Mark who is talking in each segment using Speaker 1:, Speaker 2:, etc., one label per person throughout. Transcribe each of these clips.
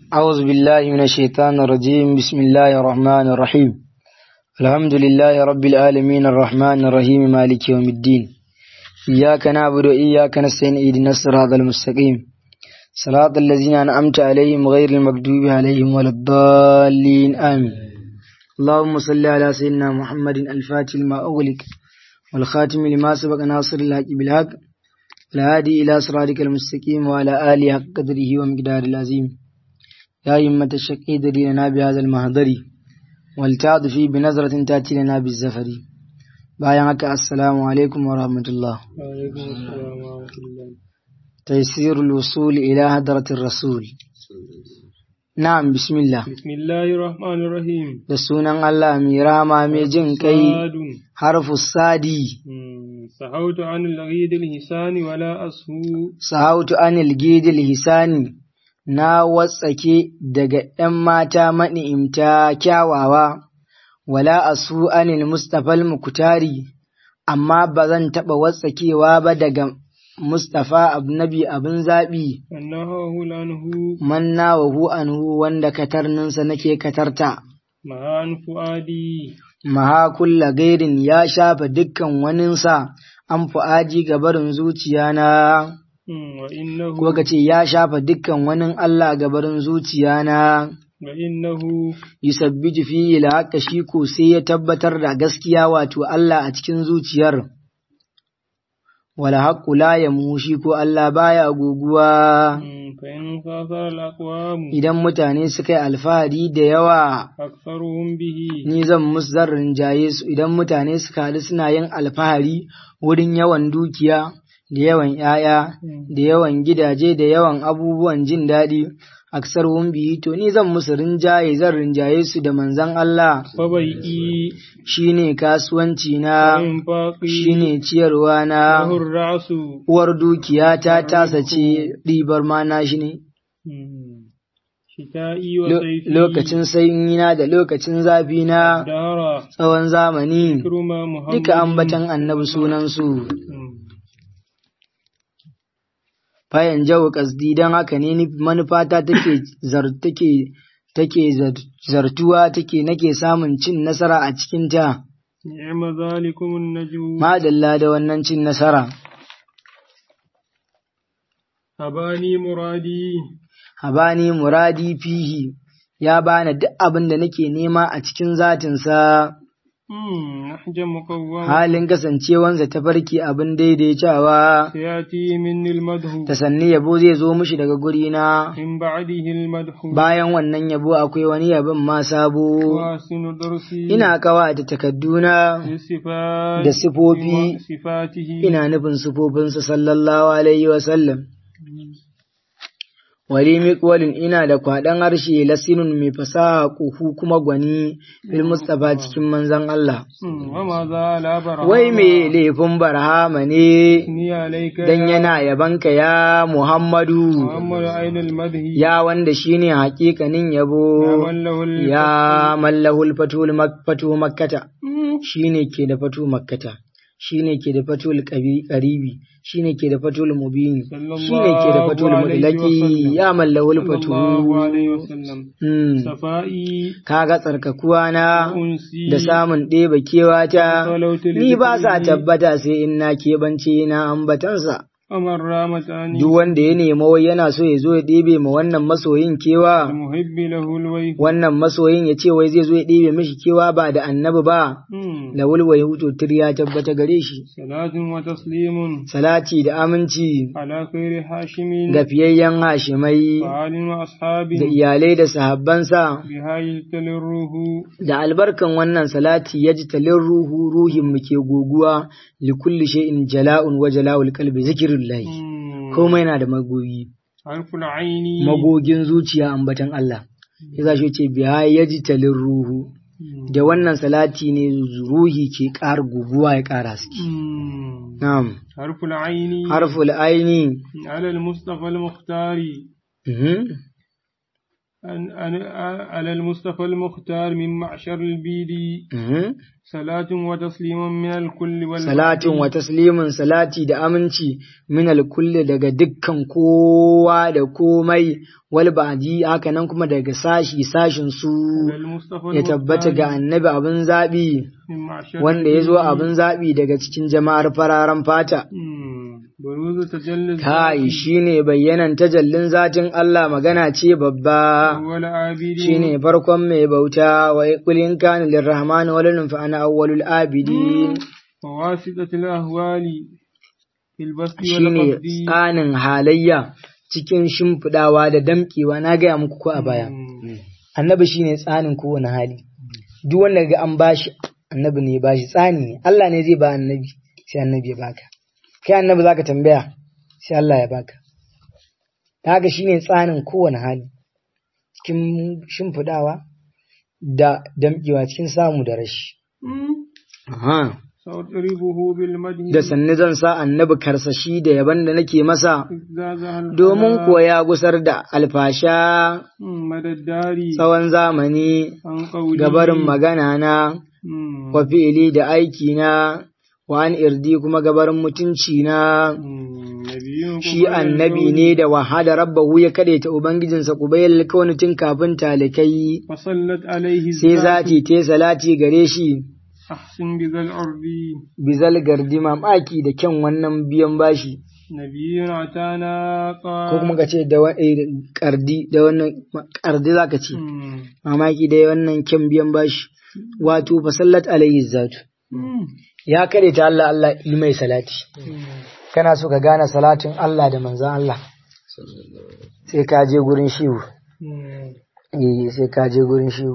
Speaker 1: أعوذ بالله من الشيطان الرجيم بسم الله الرحمن الرحيم الحمد لله رب العالمين الرحمن الرحيم مالك يوم الدين إياك نعبد وإياك نستعين اهدنا الصراط المستقيم صراط الذين أنعمت عليهم غير المغضوب عليهم ولا الضالين آمين اللهم صل على سيدنا محمد الفاتح لما أغلق والخاتم لما سبق ناصر الحق بالحق الهادي إلى صراطك المستقيم وعلى آله حق قدره ومقدار العظيم يا همة الشقي لنا بهذا المهدر والتعطفي بنظرة تأتي لنا بالزفر بايعك السلام عليكم ورحمة الله
Speaker 2: وعليكم السلام ورحمة الله
Speaker 1: تيسير الوصول إلى هدرة الرسول نعم بسم الله
Speaker 2: بسم الله الرحمن الرحيم
Speaker 1: da sunan Allah mai rama mai jin kai
Speaker 2: صاد
Speaker 1: harfu sadi
Speaker 2: مم. سحوت عن الغيد الهسان ولا أسهو
Speaker 1: sahautu anil gidil hisani na watsake daga ‘yan mata mani'imta kyawawa, wala asu anil Mustapha mukutari amma ba zan taɓa watsakewa ba daga Mustapha nabi abin zaɓi,
Speaker 2: أنه لأنه
Speaker 1: manna wa hu anhu wanda katarninsa nake katarta.
Speaker 2: معان فؤادي
Speaker 1: Maha kulla gairin ya shafa dukkan waninsa an fu'aji ga barin zuciyana.
Speaker 2: مم. وإنه
Speaker 1: ko ka ce ya shafa dukkan wani Allah gabarin zuciya na
Speaker 2: وإنه
Speaker 1: yusabbitu fi la haka shi ko sai ya tabbatar da gaskiya wato Allah a cikin zuciyar wala haqqu la yamushi ko Allah baya guguwa
Speaker 2: مم. فإن خاطر الأقوام
Speaker 1: idan mutane suka yi alfahari da yawa
Speaker 2: أكثرهم به
Speaker 1: ni zan musu zan rinjaye su idan mutane suka haɗu suna yin alfahari wurin yawan dukiya da yawan ‘ya'ya da yawan gidaje da yawan abubuwan jin daɗi aksar bihi to ni zan musu rinjaye zan rinjaye su da manzan Allah
Speaker 2: فبيئي
Speaker 1: shine kasuwanci na
Speaker 2: وإنفاقي
Speaker 1: shine ciyarwa na
Speaker 2: له الرأس
Speaker 1: uwar dukiya ta tasa ce ɗibar ma na shi ne
Speaker 2: مم. شتائي
Speaker 1: Lo-
Speaker 2: وصيفي
Speaker 1: lokacin sanyina da lokacin zafi na
Speaker 2: دهر
Speaker 1: tsawon zamani
Speaker 2: كرم محمد
Speaker 1: duka ambatan annabi sunansu
Speaker 2: مم.
Speaker 1: fayan jawo kasdi don haka ne ni- manufata take zar take take zar- zartuwa take nake samun cin nasara a cikin ta
Speaker 2: نعم ذلكم النجو
Speaker 1: madalla da wannan cin nasara
Speaker 2: أباني مرادي
Speaker 1: habani muradi fihi ya bani duk abin da nake nema a cikin zatinsa
Speaker 2: مم. نحج مقوم
Speaker 1: halin kasancewansa ta farki abin daidaitawa
Speaker 2: سيأتي مني المدح
Speaker 1: ta sanni yabo zai zo mishi daga gurina
Speaker 2: من بعده المدح
Speaker 1: bayan wannan yabo akwai wani yabon ma sabo
Speaker 2: وأحسن درسي
Speaker 1: ina kawata takadduna
Speaker 2: للصفات
Speaker 1: da sifofi
Speaker 2: وصفاته
Speaker 1: ina nufin sufofinsa sallallahu alaihi wasallam. Wali miƙwalin ina da kwaɗan harshe lasinun mai fasaha ƙuhu kuma gwani bil Mustapha cikin manzan Allah.
Speaker 2: مم. وما زال برهاما
Speaker 1: Wai mai laifin barhama ne
Speaker 2: ni عليك
Speaker 1: dan yana yabanka ya Muhammadu,
Speaker 2: محمد عين المدح
Speaker 1: ya wanda shine haƙiƙanin
Speaker 2: يا
Speaker 1: yabo,
Speaker 2: من له ال-
Speaker 1: ya mallahul fatul mak- fatu makkata.
Speaker 2: مم.
Speaker 1: shine ke da fatu makkata shine ke da fatul qabi- qaribi shine ke da fatul mubini shine ke da fatul mudlaki ya mallawul
Speaker 2: صلى الله عليه
Speaker 1: fatu
Speaker 2: وسلم
Speaker 1: Hmm.
Speaker 2: صفائي
Speaker 1: kaga tsarkakuwa na
Speaker 2: أنسي
Speaker 1: da samun ɗeba kewata
Speaker 2: صلوت
Speaker 1: ni ba sa
Speaker 2: لذكره
Speaker 1: tabbata sai in na keɓance na ambatansa
Speaker 2: ومن رامتاني
Speaker 1: duk wanda ya nema wai yana so ya zo ya ɗebe ma wannan masoyin kewa
Speaker 2: المحب له الويف
Speaker 1: wannan masoyin ya ce wai zai zo ya ɗebe mishi kewa ba da annabi ba
Speaker 2: مم.
Speaker 1: da wulwai hutu ya tabbata gare shi
Speaker 2: صلاة وتسليم
Speaker 1: salati da aminci
Speaker 2: على خير هاشم
Speaker 1: ga fiyayyen hashimai
Speaker 2: وآل
Speaker 1: da
Speaker 2: وأصحابه
Speaker 1: iyalai da sahabbansa
Speaker 2: بها يجتل الروح
Speaker 1: da albarkan wannan salati ya ji talin ruhu ruhin mu ke goguwa li kulli shay'in jala'un wa jala'ul qalbi zikrullahi
Speaker 2: مم.
Speaker 1: komai na da magogi
Speaker 2: حرف العين
Speaker 1: magogin zuciya ambatan Allah ya shi ce biya ya ji talin ruhu
Speaker 2: مم.
Speaker 1: da wannan salati ne ruhi ke ƙara guguwa ya ƙara suke
Speaker 2: مم.
Speaker 1: na'am
Speaker 2: حرف العين
Speaker 1: harful aini
Speaker 2: على المصطفى المختار
Speaker 1: mhm.
Speaker 2: أن أن على المصطفى المختار من معشر البيد
Speaker 1: Mhm.
Speaker 2: صلاة وتسليم من الكل والبعد
Speaker 1: salatin wa taslimin salati da aminci min alkulli daga dukkan kowa da komai wal ba'di haka nan kuma daga sashi sashin su
Speaker 2: على المصطفى
Speaker 1: ya tabbata ga
Speaker 2: المختار
Speaker 1: annabi abin zabi
Speaker 2: من معشر
Speaker 1: wanda ya zo
Speaker 2: البيد.
Speaker 1: abin zabi daga cikin jama'ar fararen fata
Speaker 2: مم. بروز تجلى
Speaker 1: kai
Speaker 2: الذات
Speaker 1: shine bayyanan tajallin zatin Allah magana ce babba
Speaker 2: أول عابد
Speaker 1: shine farkon mai bauta wa kulin kana lirrahman waladun fa ana awwalul abidin
Speaker 2: وواسطة الأهوال في البسط
Speaker 1: shine
Speaker 2: والقبض
Speaker 1: tsanin halayya cikin shimfiɗawa da damƙewa na gaya muku ko a baya
Speaker 2: مم.
Speaker 1: annabi shine tsanin kowane hali duk wanda ga an bashi annabi ne ya bashi tsani ne Allah ne zai ba annabi sai annabi ya baka kai annabi zaka tambaya sai Allah ya baka ta haka shine tsanin kowane hali cikin shimfiɗawa da damƙewa cikin samu da rashi
Speaker 2: مم.
Speaker 1: Aha.
Speaker 2: سأضربه بالمدح
Speaker 1: da sanni zan sa annabi karsashi da yaban da nake masa
Speaker 2: إذ
Speaker 1: domin kuwa ya gusar da alfasha
Speaker 2: مدى الدار
Speaker 1: tsawon zamani
Speaker 2: عن قولي
Speaker 1: gabarin magana na
Speaker 2: مم.
Speaker 1: wa fi'ili da aiki na wa an irdi kuma gabarin mutunci na
Speaker 2: مم. نبي
Speaker 1: shi annabi ne da wahada rabbahu ya kadaita ubangijinsa kubayar kawai tun kafin talikai
Speaker 2: فصلت عليه
Speaker 1: sai
Speaker 2: الذات
Speaker 1: zati te salati gare shi
Speaker 2: أحسن بذا الأرض
Speaker 1: bizal gardi mamaki da kyan wannan biyan bashi
Speaker 2: نبي أتانا
Speaker 1: ko kuma ka ce da wa- eh, kardi da wannan kardi zaka ce
Speaker 2: مم.
Speaker 1: mamaki da wannan kyan biyan bashi wato fasallat alayhi zatu
Speaker 2: مم.
Speaker 1: ya kare ta Allah Allah yi mai salati
Speaker 2: مم.
Speaker 1: kana so ka gane salatin Allah da manzon Allah sai ka je gurin shiwu
Speaker 2: مم.
Speaker 1: eh sai ka je gurin shiwu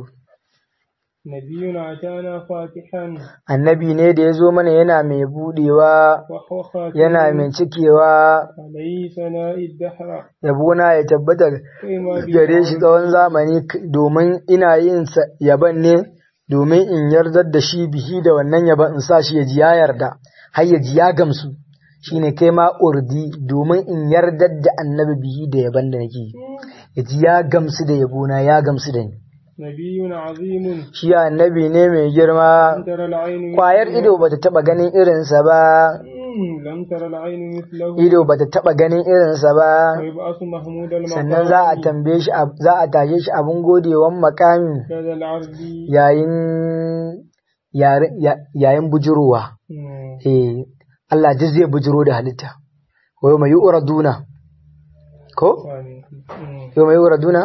Speaker 2: نبي أتانا فاتحا
Speaker 1: annabi ne da ya zo mana yana mai budewa
Speaker 2: وهو خاتم
Speaker 1: yana mai cikewa
Speaker 2: عليه ثناء الدهر
Speaker 1: yabona ya tabbata
Speaker 2: كما
Speaker 1: gare shi tsawon zamani k- domin ina yin sa- yaban ne domin in yardar da shi bihi da wannan yaban in sa shi ya ji ya yarda har ya ji ya gamsu shine kai ma urdi domin in yardar da annabi bihi da yaban da nake yi. ya ji ya gamsu da yabona ya gamsu da ni
Speaker 2: نبي عظيم
Speaker 1: shi annabi ne mai girma
Speaker 2: ترى العين
Speaker 1: kwayar ido bata taba ganin irinsa ba
Speaker 2: مم. لم ترى العين مثله
Speaker 1: ido bata taba ganin irinsa ba
Speaker 2: ويبعث محمود المقام
Speaker 1: sannan za a tambaye shi ab- za a tashe shi abin godewan makami
Speaker 2: لدى العرض
Speaker 1: yayin yare- ya- yayin bujurowa
Speaker 2: مم.
Speaker 1: eh Allah duk zai bujiro da halitta wa mai yu'raduna ko
Speaker 2: مم.
Speaker 1: yau mai yu'raduna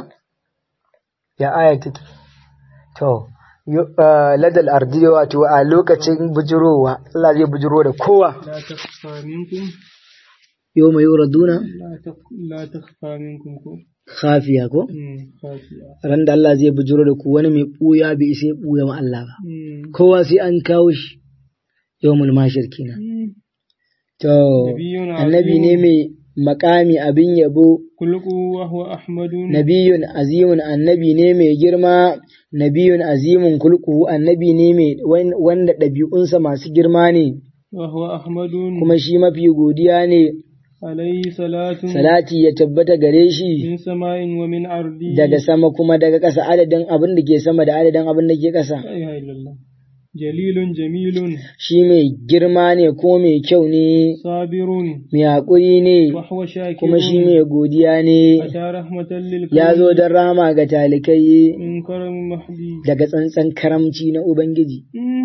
Speaker 1: ya aya take to yu- ah, ladal ardi wato a lokacin bujurowa Allah zai bujiro da kowa
Speaker 2: لا تخفى منكم
Speaker 1: yau mai yu'raduna
Speaker 2: لا تخ... لا تخفى منكم كو.
Speaker 1: khafiya ko
Speaker 2: مم. خاشعة
Speaker 1: ran da Allah zai bujiro da ku wani mai buya bai sai buya ma Allah ba
Speaker 2: مم.
Speaker 1: kowa sai an kawo shi yawmul mashir kenan
Speaker 2: مم.
Speaker 1: to
Speaker 2: Nabiyyun
Speaker 1: annabi ne
Speaker 2: azimun.
Speaker 1: mai makami abin yabo
Speaker 2: خلقه وهو أحمد
Speaker 1: nabiyun azimun annabi ne mai girma nabiyun azimun kulku annabi ne mai wan- wanda ɗabi'unsa masu girma ne
Speaker 2: وهو أحمد
Speaker 1: kuma shi mafi godiya ne
Speaker 2: عليه صلاة
Speaker 1: salati ya tabbata gare shi
Speaker 2: من سماء ومن أرض
Speaker 1: daga sama kuma daga ƙasa adadin abin da ke sama da adadin abin da ke ƙasa
Speaker 2: لا إله إلا الله جليل جميل
Speaker 1: shi mai girma ne ko mai kyau ne
Speaker 2: صابر
Speaker 1: mai haƙuri ne
Speaker 2: وهو شاكر
Speaker 1: kuma shi mai godiya ne
Speaker 2: أتى رحمة للكون
Speaker 1: ya zo don rama ga talikai
Speaker 2: من كرم محدي
Speaker 1: daga tsantsan karamci na Ubangiji.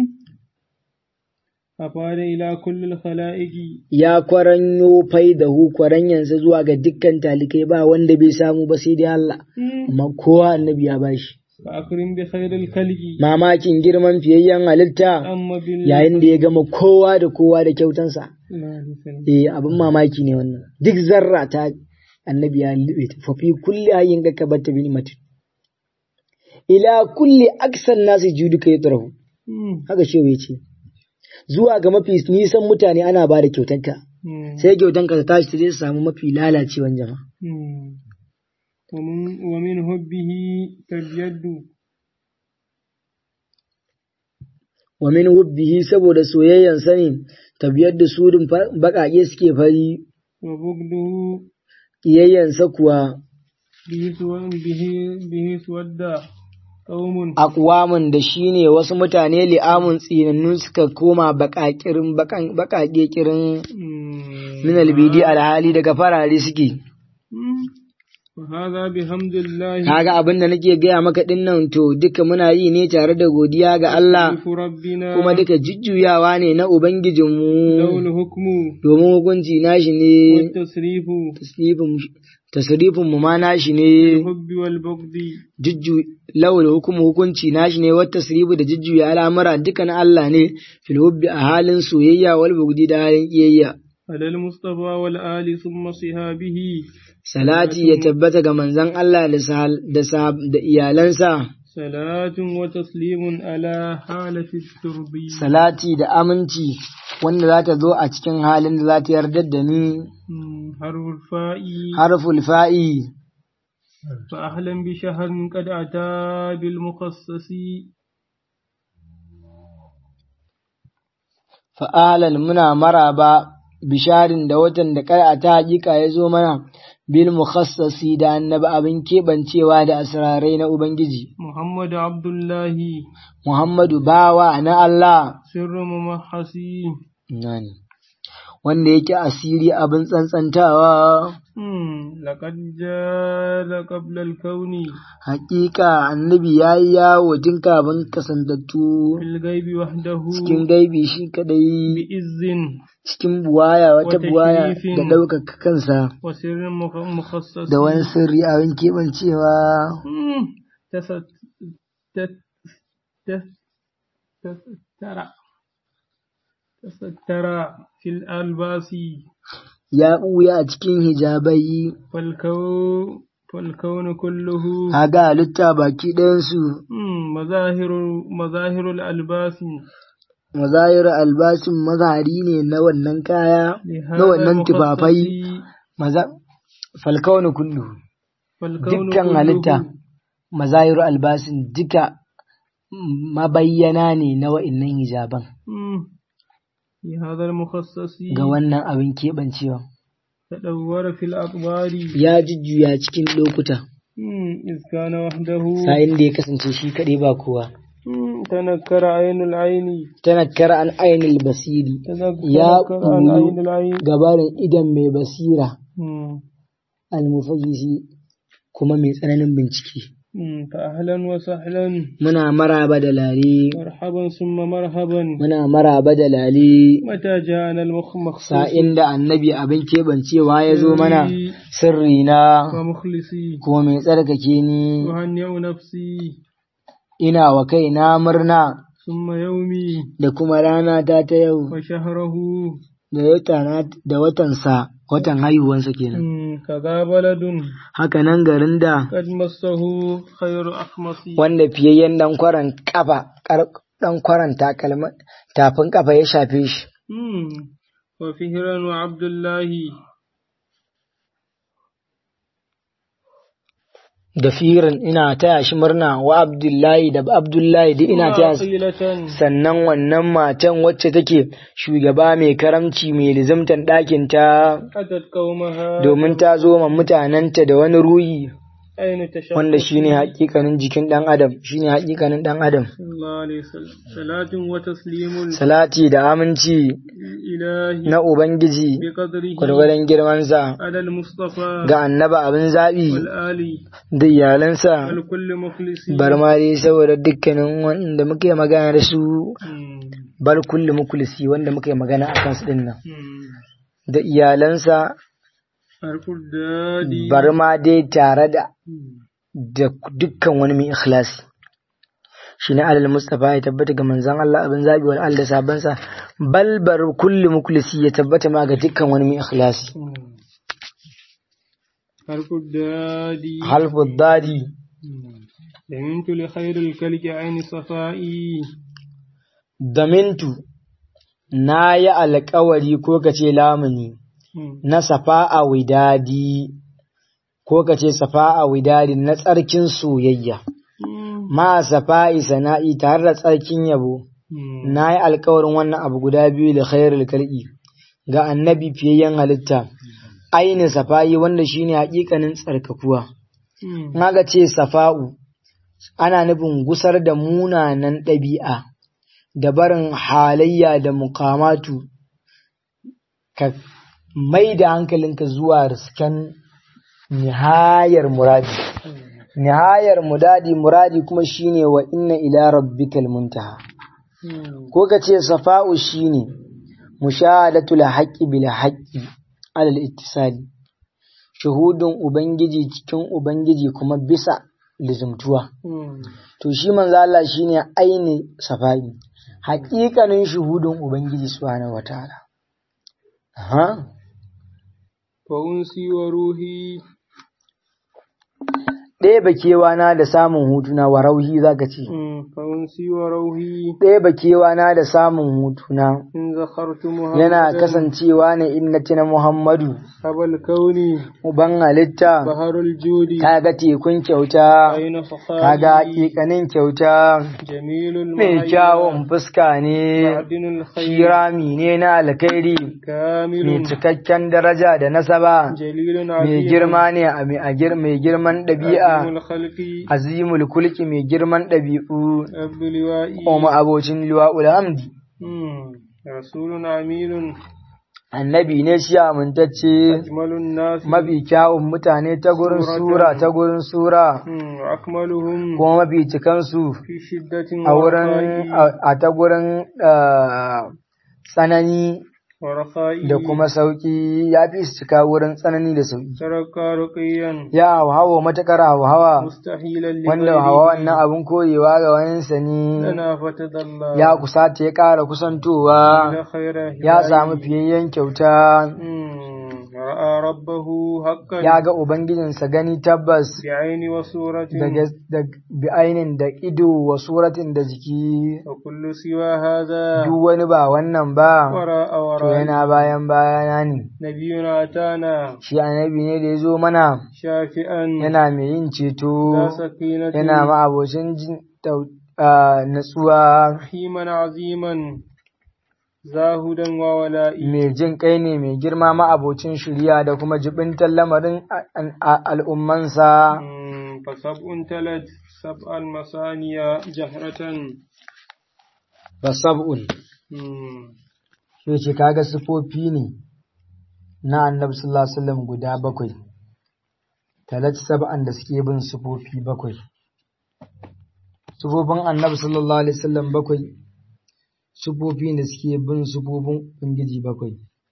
Speaker 2: أفاد إلى كل الخلائق
Speaker 1: Ya kwaranyo fai da hu kwaranyansa zuwa ga dukkan talikai ba wanda bai samu ba sai dai Allah, amma kowa annabi ya bashi.
Speaker 2: فأكرم بخير الخلق
Speaker 1: Mamakin girman fiyayyen halitta
Speaker 2: أما بال
Speaker 1: yayin da ya gama kowa da kowa da kyautansa.
Speaker 2: لا لسان.
Speaker 1: Eh abin mamaki ne wannan. Duk zarra ta annabi ya lube ta fafi kulli hayyin ga kabarta bi nimatin. Ila kulli aksan nasu juduka ya tsarahu.
Speaker 2: مم.
Speaker 1: Haka shewa ya ce. Zuwa ga mafi nisan mutane ana ba da kyautanka.
Speaker 2: مم.
Speaker 1: sai kyautanka ta tashi ta je su samu mafi lalacewan jama'a.
Speaker 2: مم. ومن ومن حبه تبيد
Speaker 1: Wa min hubbihi saboda soyayyan sani tabiyar da sudin baƙaƙe suke fari
Speaker 2: وبغضه
Speaker 1: ƙiyayyansa kuwa
Speaker 2: به سو- به به سود قوم
Speaker 1: aqwamun da shine wasu mutane li'amun tsinannu suka koma bakakirin bakan bakake kirin
Speaker 2: مم.
Speaker 1: min albidi alhali daga farare suke
Speaker 2: مم. وهذا بحمد الله
Speaker 1: kaga abin da nake gaya maka dinnan to duka muna yi ne tare da godiya ga Allah
Speaker 2: تكليف ربنا
Speaker 1: kuma duka jujjuyawa ne na ubangijinmu
Speaker 2: له الحكم
Speaker 1: domin hukunci nashi ne
Speaker 2: والتصريف
Speaker 1: tasrifin tasrifin mu ma nashi ne
Speaker 2: الحب والبغض
Speaker 1: jujju lawal hukumu hukunci nashi ne wata tasrifu da jujjuya al'amura duka na Allah ne fil hubbi a halin soyayya wal bugdi da halin kiyayya
Speaker 2: على المصطفى والآل ثم صحابه
Speaker 1: salati ya tabbata ga manzon Allah da sahal- da sahab- da iyalansa
Speaker 2: صلاة وتسليم على حالة الترب
Speaker 1: salati da aminci wanda za ta zo a cikin halin da za ta yarda da ni
Speaker 2: مم. حرف الفاء
Speaker 1: harful fa'i
Speaker 2: فأهلا بشهر قد أتى بالمخصص
Speaker 1: fa'alan muna maraba bisharin da watan da kai ta hakika ya zo mana bil mukhassasi da annabi abin keɓancewa da asrarai na Ubangiji.
Speaker 2: محمد عبد الله
Speaker 1: Muhammadu bawa na Allah
Speaker 2: سر ممحسي
Speaker 1: nani wanda yake asiri abin tsantsantawa
Speaker 2: مم. لقد جاء قبل الكون
Speaker 1: hakika annabi ya yi yawo tun kafin kasantattu
Speaker 2: في الغيب وحده
Speaker 1: cikin gaibi shi kadai
Speaker 2: بإذ
Speaker 1: cikin buwaya wata
Speaker 2: Wata
Speaker 1: buwaya
Speaker 2: shirifin.
Speaker 1: da ɗaukaka kansa
Speaker 2: وسر مخ- مخصص
Speaker 1: da wani sirri abin keɓancewa
Speaker 2: مم. تست تت- تت- تستر تستر في الألباس
Speaker 1: ya ɓuya a cikin hijabai
Speaker 2: فالكون فالكون كله
Speaker 1: haga halitta baki ɗayansu
Speaker 2: مم. مظاهر مظاهر الألباس
Speaker 1: mazayar albashin mazari ne na wannan kaya na
Speaker 2: لهذا
Speaker 1: wannan tufafai
Speaker 2: المخصص
Speaker 1: maza falkaunu kullu
Speaker 2: فالكون
Speaker 1: dukkan
Speaker 2: كله
Speaker 1: halitta mazayiru albasin duka mabayyana ne na wa'innan hijaban
Speaker 2: مم. لهذا المخصص
Speaker 1: ga wannan abin keɓancewa
Speaker 2: تدور في الأقبار
Speaker 1: ya jujjuya cikin lokuta
Speaker 2: مم. إذ كان وحده
Speaker 1: sa'in da ya kasance shi kaɗai ba kowa
Speaker 2: مم. تنكر عين العين
Speaker 1: tanakkar an ainil basiri
Speaker 2: تنكر
Speaker 1: Ya
Speaker 2: عن
Speaker 1: ɓuyu.
Speaker 2: عين العين
Speaker 1: gabarin idan mai basira
Speaker 2: مم.
Speaker 1: almufajisi kuma mai tsananin bincike
Speaker 2: مم. فأهلا وسهلا
Speaker 1: muna maraba da lale
Speaker 2: مرحبا ثم مرحبا
Speaker 1: muna maraba da lale
Speaker 2: متى جاءنا المخصص
Speaker 1: sa'in da annabi abin keɓancewa ya zo mana sirri na
Speaker 2: ومخلصي
Speaker 1: kuma mai tsarkake ni
Speaker 2: أهنئ نفسي
Speaker 1: ina wa kaina murna
Speaker 2: ثم يومي
Speaker 1: da kuma rana ta ta yau
Speaker 2: وشهره
Speaker 1: da wata da watansa watan haihuwansa kenan
Speaker 2: مم. كذا بلد
Speaker 1: haka nan garin da
Speaker 2: قد مسه خير أخمصي
Speaker 1: wanda fiyayyen dan kwaran kafa kar- dan kwaran takalma tafin kafa ya shafe shi
Speaker 2: مم. وفهرا وعبد الله
Speaker 1: da firin ina taya shi murna wa abdullahi da abdullahi duk ina taya su
Speaker 2: وعقيلة
Speaker 1: sannan wannan matan wacce take shugaba mai karamci mai lizimtan ɗakin ta
Speaker 2: أتت قومها
Speaker 1: domin ta zo ma mutanenta da wani ruhi
Speaker 2: أين تشاء
Speaker 1: wanda shine hakikanin jikin ɗan adam shine hakikanin ɗan adam
Speaker 2: صلى الله عليه وسلم صلاة وتسليم
Speaker 1: salati da aminci
Speaker 2: الإله
Speaker 1: na ubangiji
Speaker 2: بقدره
Speaker 1: gwargwadon girmansa
Speaker 2: على المصطفى
Speaker 1: ga annaba abin zaɓi
Speaker 2: والآل
Speaker 1: da iyalansa
Speaker 2: والكل مخلص
Speaker 1: bar ma dai saboda dukkanin wanda muke magana da su
Speaker 2: مم.
Speaker 1: bar kulli mukulisi wanda muke magana a kansu din nan
Speaker 2: مم.
Speaker 1: da iyalansa
Speaker 2: حرف الدادي
Speaker 1: bar ma dai tare da
Speaker 2: مم.
Speaker 1: da dukkan wani mai ikhlasi shi ne alal mustafa ya tabbata ga manzan Allah abin zabi wal da sabansa bal bar kulli mukulisi ya tabbata ma ga dukkan wani mai ikhlasi
Speaker 2: مم. حرف الدادي
Speaker 1: halfu dadi
Speaker 2: مم. دمنت لخير الكلك عين صفائي
Speaker 1: damintu na yi alkawari ko ka ce lamuni
Speaker 2: مم.
Speaker 1: na safa'a widadi ko ka ce safa'a widadi na tsarkin soyayya
Speaker 2: مم.
Speaker 1: ma safa'i sana'i tare da tsarkin yabo
Speaker 2: مم.
Speaker 1: na yi alkawarin wannan abu guda biyu da khairul kal'i ga annabi fiyayyen halitta ainin safa'i wanda shine hakikanin tsarkakuwa
Speaker 2: مم.
Speaker 1: in aka ce safa'u ana nufin gusar da munanan ɗabi'a da barin halayya da mukamatu ka mai da hankalinka zuwa risken nihayar muradi nihayar mudadi muradi kuma shine wa inna ila rabbikal muntaha
Speaker 2: مم.
Speaker 1: ko ka ce safa'u shine mushahadatul haqqi bil haqqi alal ittisali shuhudun ubangiji cikin ubangiji kuma bisa lizumtuwa
Speaker 2: مم.
Speaker 1: to shi manzo Allah shine aini safa'i haƙiƙanin shuhudun ubangiji subhanahu wataala aha
Speaker 2: فأنسي وروحي
Speaker 1: ɗaya bakewa na da samun hutuna wa rauhi zaka ce
Speaker 2: مم. فأنسي وروحي
Speaker 1: ɗaya bakewa na da samun hutuna
Speaker 2: إن ذكرت محمدا
Speaker 1: yana kasancewa ne in na tuna Muhammadu
Speaker 2: أبا الكون
Speaker 1: uban halitta
Speaker 2: بحر الجود
Speaker 1: kaga tekun kyauta
Speaker 2: أين
Speaker 1: kaga
Speaker 2: فخاري
Speaker 1: hakikanin kyauta
Speaker 2: جميل
Speaker 1: mai
Speaker 2: المعين
Speaker 1: kyawun fuska ne
Speaker 2: معدن الخير
Speaker 1: kirami ne na alkhairi mai
Speaker 2: كامل
Speaker 1: cikakken daraja da nasaba
Speaker 2: جليل
Speaker 1: mai
Speaker 2: عظيم
Speaker 1: girma ne a mai a gir- mai girman ɗabi'a
Speaker 2: عظيم الخلق
Speaker 1: azimul kulki mai girman ɗabi'u
Speaker 2: عبد لوائي
Speaker 1: kuma abocin liwa'ul hamdi
Speaker 2: مم. رسول عميل
Speaker 1: annabi ne shi amintacce
Speaker 2: أجمل الناس
Speaker 1: mafi kyawun mutane ta gurin
Speaker 2: Suratan.
Speaker 1: sura ta gurin sura
Speaker 2: مم. وأكملهم
Speaker 1: kuma mafi cikansu
Speaker 2: في شدة
Speaker 1: a wurin
Speaker 2: ورخاء
Speaker 1: a ta gurin ah, tsanani
Speaker 2: ورخاء
Speaker 1: da kuma sauki ya fi su cika wurin tsanani da sauki
Speaker 2: ترك رقيا
Speaker 1: ya hauhawa matakar hauhawa
Speaker 2: مستحيلا
Speaker 1: wanda hawa wannan abin koyewa ga wayansa ne
Speaker 2: لنا فتدلى
Speaker 1: ya kusata ya ƙara kusantowa
Speaker 2: إلى خير
Speaker 1: ya
Speaker 2: هداية.
Speaker 1: samu fiyayyen kyauta
Speaker 2: مم. رأى ربه حقا
Speaker 1: ya ga ubangijinsa gani tabbas
Speaker 2: بعين وصورة
Speaker 1: da gas- da bi'ainin da ido wa suratin da jiki
Speaker 2: وكل سوى هذا
Speaker 1: duk wani ba wannan ba
Speaker 2: وراء
Speaker 1: to
Speaker 2: وراء
Speaker 1: yana bayan bayana ne
Speaker 2: نبينا أتانا
Speaker 1: shi annabi ne da ya zo mana
Speaker 2: شافئا
Speaker 1: yana mai yin
Speaker 2: ذا
Speaker 1: ceto
Speaker 2: سكينة
Speaker 1: yana ma'abocin jin tau- ah, natsuwa
Speaker 2: رحيما عظيما زاهدا وولائي
Speaker 1: mai jin kai ne mai girma ma'abocin shirya da kuma jibintar lamarin a- a- al'ummansa
Speaker 2: مم. فسبع تلد سبع المثانية جهرة
Speaker 1: ba sab'un
Speaker 2: مم.
Speaker 1: sai ce kaga sifofi ne na annabi sallallahu alaihi wasallam guda bakwai talat sab'an da suke bin sifofi bakwai sifofin annabi sallallahu alaihi wasallam bakwai sifofi da suke bin sifofin ubangiji bakwai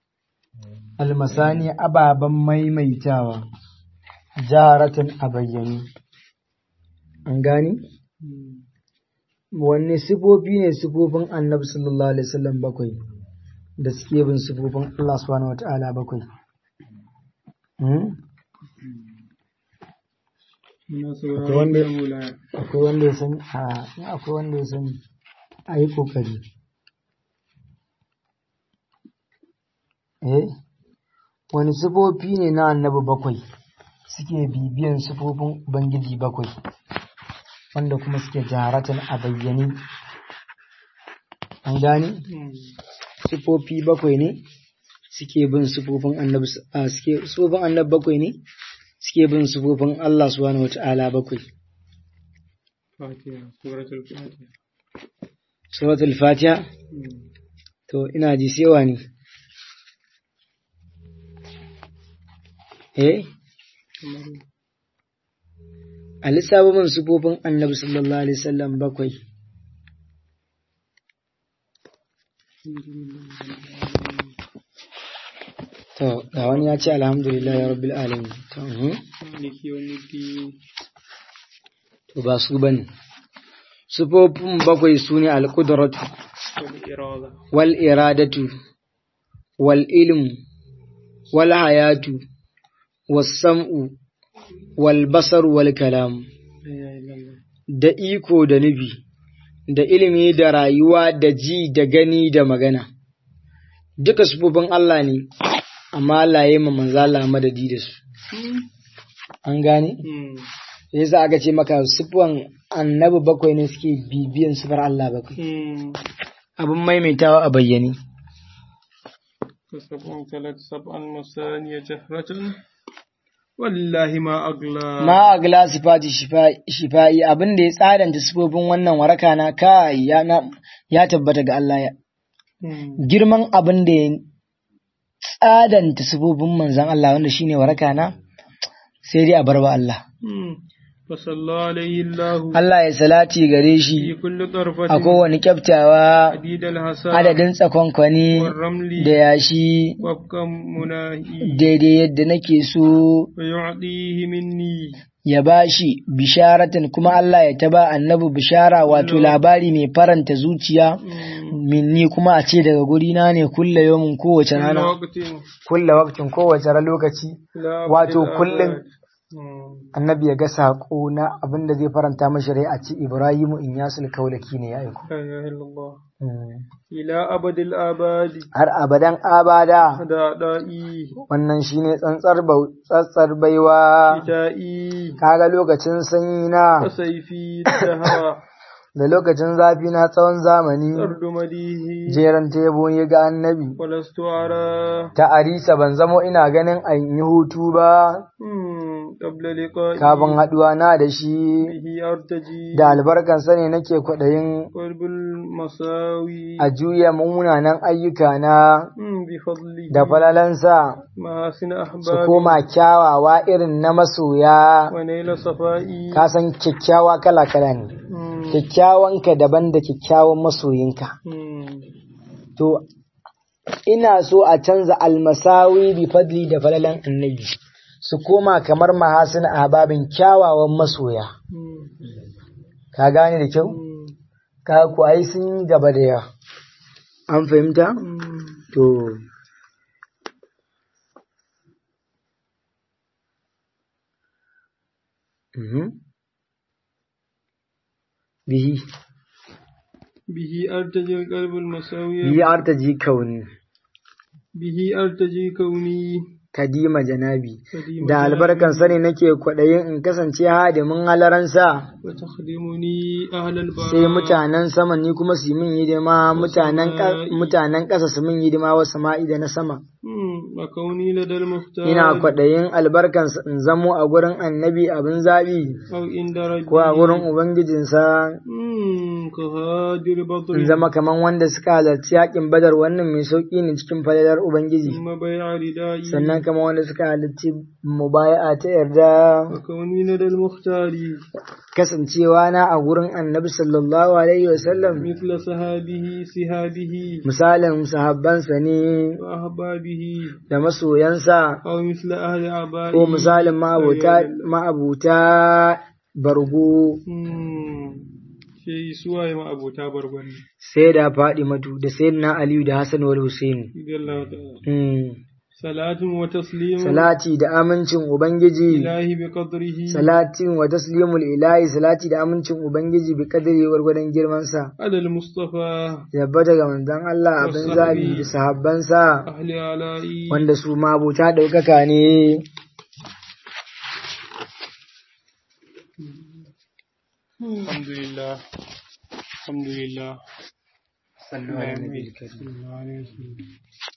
Speaker 1: almasani ababen maimaitawa jaratan a bayyane an gani wanne sifofi ne sifofin annabi sallallahu alaihi wasallam bakwai da suke bin sifofin Allah subhanahu wata'ala bakwai Hmm? Akwai wanda- akwai wanda ya sani a in akwai wanda ya sani a yi kokari eh wani sifofi ne na annabi bakwai suke bibiyan sifofin ubangiji bakwai wanda kuma suke jaratan a bayyane an gane sifofi bakwai ne suke bin sifofin annabi s- a suke sifofin annabi bakwai ne suke bin sifofin Allah subhanahu wata'ala bakwai
Speaker 2: فاتحة سورة الفاتحة
Speaker 1: suratul fatiha
Speaker 2: مم.
Speaker 1: to ina ji sewa ne eh a lissafa min sifofin annabi sallallahu alaihi wasallam bakwai to ga wani ya ce alhamdulillah ya rabbil alamin to mhm.
Speaker 2: مالك يوم الدين
Speaker 1: to ba su bane sifofin bakwai su ne alƙudratu
Speaker 2: والإرادة
Speaker 1: wal iradatu wal ilmu wal hayatu was sam'u wal basar wal kalam
Speaker 2: لا إله إلا الله
Speaker 1: da iko da nufi da ilimi da rayuwa da ji da gani da magana duka sifofin Allah ne amma Allah ya yi ma manzo Allah madadi da su an gane
Speaker 2: مم.
Speaker 1: yasa aka ce maka sifan annabi bakwai ne suke bibiyan sifar Allah bakwai
Speaker 2: مم.
Speaker 1: abin maimaitawa a bayyane
Speaker 2: فسبع ثلاث سبع المثانية جهرة wallahi ma agla
Speaker 1: ma agla sifati shifa- shifa'i abin da ya tsadanta sifofin wannan waraka na kai ya na- ya tabbata ga Allah ya
Speaker 2: Mm.
Speaker 1: girman abin da ya tsadanta sifofin manzon Allah wanda shine waraka na sai dai a barba Allah
Speaker 2: Mm. فصلى عليه الله
Speaker 1: Allah ya salati gare
Speaker 2: في
Speaker 1: shi
Speaker 2: كل طرفة
Speaker 1: a kowane kyaftawa
Speaker 2: عديد الحسى
Speaker 1: adadin tsakonkwani
Speaker 2: والرمل
Speaker 1: da yashi
Speaker 2: وفق مناهي
Speaker 1: daidai yadda nake so
Speaker 2: ويعطيه مني
Speaker 1: ya bashi bisharatan kuma Allah ya taba annabi bishara wato labari mai faranta zuciya
Speaker 2: Mm.
Speaker 1: minni kuma a ce daga gurina ne kulla yomin kowace
Speaker 2: كل
Speaker 1: rana
Speaker 2: وقت
Speaker 1: kulla waktin kowace ran lokaci
Speaker 2: لا
Speaker 1: wato
Speaker 2: أبد
Speaker 1: kullum
Speaker 2: الآباد. Mm.
Speaker 1: annabi ya ga saƙo na abin da zai faranta mashi rai a ce Ibrahimu in yasul kaulaki ne ya aiko
Speaker 2: لا إله إلا الله
Speaker 1: Mm.
Speaker 2: إلى أبد الآباد
Speaker 1: har abadan abada
Speaker 2: دعائي
Speaker 1: wannan shine tsantsar bau- tsantsar baiwa
Speaker 2: شتائي
Speaker 1: kaga lokacin sanyi na
Speaker 2: وسيفي الدهر
Speaker 1: da lokacin zafi na tsawon zamani
Speaker 2: أرض مديه
Speaker 1: jeran tebo ya ga annabi
Speaker 2: ولست أرى
Speaker 1: ta arisa ban zamo ina ganin an yi hutu ba
Speaker 2: مم. قبل لقائي
Speaker 1: kafin haɗuwa na da shi
Speaker 2: به أرتجي
Speaker 1: da albarkansa ne nake kwaɗayin
Speaker 2: قلب المساوي
Speaker 1: a juya munanan ayyuka na
Speaker 2: مم. بفضله
Speaker 1: da falalansa
Speaker 2: محاسن
Speaker 1: su
Speaker 2: أحبابي
Speaker 1: koma kyawawa irin na masoya
Speaker 2: ونيل صفائي
Speaker 1: ka san kyakkyawa kala-kala ne
Speaker 2: مم.
Speaker 1: kyakkyawanka daban da kyakkyawan masoyinka
Speaker 2: مم.
Speaker 1: to ina so a canza almasawi bi fadli da falalan annabi su koma kamar mahasin ababin kyawawan masoya
Speaker 2: مم.
Speaker 1: ka gane da kyau
Speaker 2: مم.
Speaker 1: ka ku ai sun yi gaba da yawa an fahimta
Speaker 2: مم.
Speaker 1: to Mhm. bihi
Speaker 2: به أرتجي القلب المساوي
Speaker 1: bihi artaji kauni
Speaker 2: به أرتجي كوني
Speaker 1: kadima janabi
Speaker 2: قديم
Speaker 1: da albarkan sani nake kwaɗayin in kasance hadimin halaransa
Speaker 2: وتخدمني أهل البراء
Speaker 1: sai mutanen sama ni kuma su yi min hidima mutanen ƙa- mutanen ƙasa su min hidima wa sama'i da na sama
Speaker 2: مم. وكوني لدى المختار
Speaker 1: ina kwaɗayin albarkan in zamo a gurin annabi abin zaɓi
Speaker 2: أو عند ربي
Speaker 1: ko a gurin ubangijinsa
Speaker 2: مم. كهادر بطر
Speaker 1: in zama kaman wanda suka halarci yaƙin badar wannan mai sauƙi ne cikin falalar ubangiji
Speaker 2: ثم بيع ردائي
Speaker 1: sannan kaman wanda suka halarci mubaya'a ta yarda
Speaker 2: وكوني لدى المختار
Speaker 1: kasancewa na a gurin annabi sallallahu alaihi wasallam
Speaker 2: مثل صحابه سهابه
Speaker 1: misalin sahabbansa ne
Speaker 2: وأحبابه
Speaker 1: da masoyansa
Speaker 2: أو مثل أهل عبائه
Speaker 1: ko misalin ma'abuta ma'abuta bargo
Speaker 2: مم. شيء سواء ما أبو تابر بني
Speaker 1: sai da faɗi matu da sayyidina aliyu da hassan wal husaini
Speaker 2: رضي الله تعالى
Speaker 1: Hmm.
Speaker 2: صلاة وتسليم
Speaker 1: salati da amincin ubangiji
Speaker 2: إلهي بقدره
Speaker 1: salatin wa taslimul ilahi salati da amincin ubangiji bi kadari gwargwadon girmansa
Speaker 2: على المصطفى
Speaker 1: tabbata ga manzon Allah abin zabi da sahabbansa
Speaker 2: أهل علائي
Speaker 1: wanda su ma abota ɗaukaka ne
Speaker 2: الحمد لله الحمد لله
Speaker 1: sallallahu alaihi wa sallam
Speaker 2: صلى الله عليه وسلم